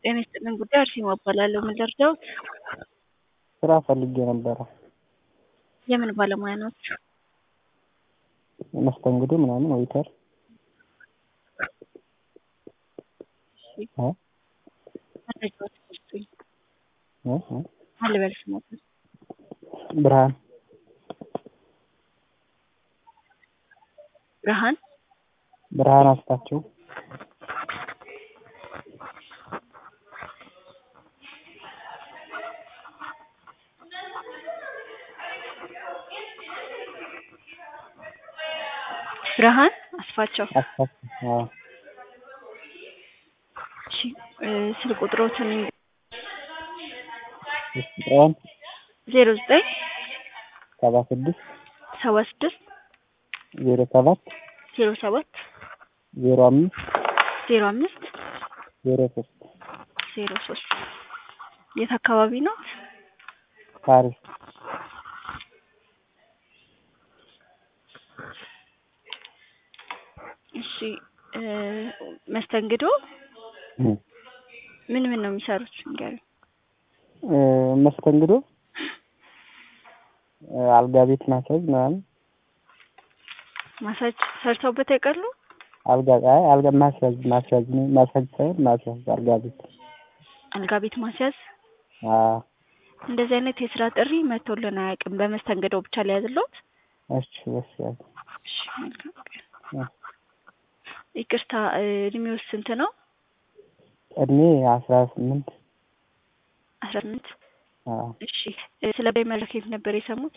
ጤና ይስጥልን ጉዳይ አርሴማ እባላለሁ። ምን ልርዳዎት? ስራ ፈልጌ ነበረ። የምን ባለሙያ ናችሁ? መስተንግዶ ምናምን ዌይተር እ መረጃዎች ስጡኝ። እ እ ማን ልበል ስሞትን? ብርሃን ብርሃን ብርሃን አስታቸው ብርሃን አስፋቸው። አስታቸው አዎ እሺ እ ስልክ ቁጥሮትን ቁጥሯን ዜሮ ዘጠኝ ሰባ ስድስት ሰባ ስድስት ዜሮ ሰባት ዜሮ ሰባት ዜሮ አምስት ዜሮ አምስት ዜሮ ሶስት ዜሮ ሶስት የት አካባቢ ናት? ፓሪስ እሺ እ መስተንግዶ እ ምን ምን ነው የሚሰሩት ንገሩኝ። እ መስተንግዶ እ አልጋ ቤት ማሳጅ ምናምን ማሳጅ ሰርተውበት ያውቃሉ? አልጋ አይ አልጋ ማስያዝ ማስያዝ ነው ማሳጅ ሳይሆን ማስያዝ አልጋ ቤት አልጋ ቤት ማስያዝ አዎ እንደዚህ አይነት የስራ ጥሪ መጥቶልን አያውቅም። በመስተንግዶ ብቻ ሊያዝልዎት? እሺ እሺ ያዝ እሺ መልካም ቀን። እ ይቅርታ እ እድሜው ስንት ነው? እድሜ አስራ ስምንት አስራ ስምንት አዎ እሺ እ ስለ በይ መድረክ የት ነበር የሰሙት?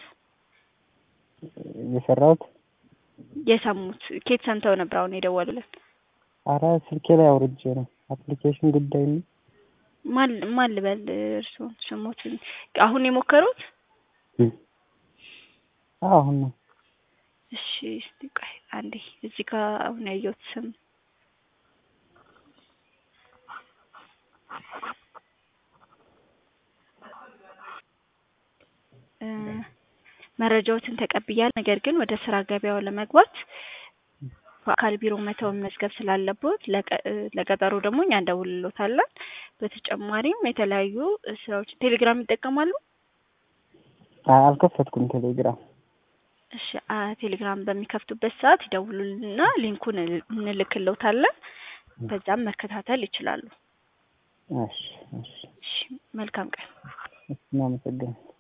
የሰራሁት የሰሙት ኬት ሰምተው ነበር አሁን የደወሉልን? አረ ስልኬ ላይ አውርጄ ነው አፕሊኬሽን ጉዳይ ነው ማን ማን ልበል እርስዎን ስሞትን አሁን የሞከሩት? እ አዎ አሁን ነው እሺ እስቲ ቆይ አንዴ እዚህ ጋር አሁን ያየሁት ስም እ መረጃዎትን ተቀብያለሁ። ነገር ግን ወደ ስራ ገበያው ለመግባት በአካል ቢሮ መተው መመዝገብ ስላለብዎት ለቀ- እ ለቀጠሮ ደግሞ እኛ እንደውልልዎታለን። በተጨማሪም የተለያዩ ስራዎች ቴሌግራም ይጠቀማሉ? አይ አልከፈትኩም ቴሌግራም እሺ አ ቴሌግራም በሚከፍቱበት ሰዓት ይደውሉልንና ሊንኩን እል- እንልክልዎታለን። በዛም መከታተል ይችላሉ። እሺ እሺ እሺ መልካም ቀን። እናመሰግናለን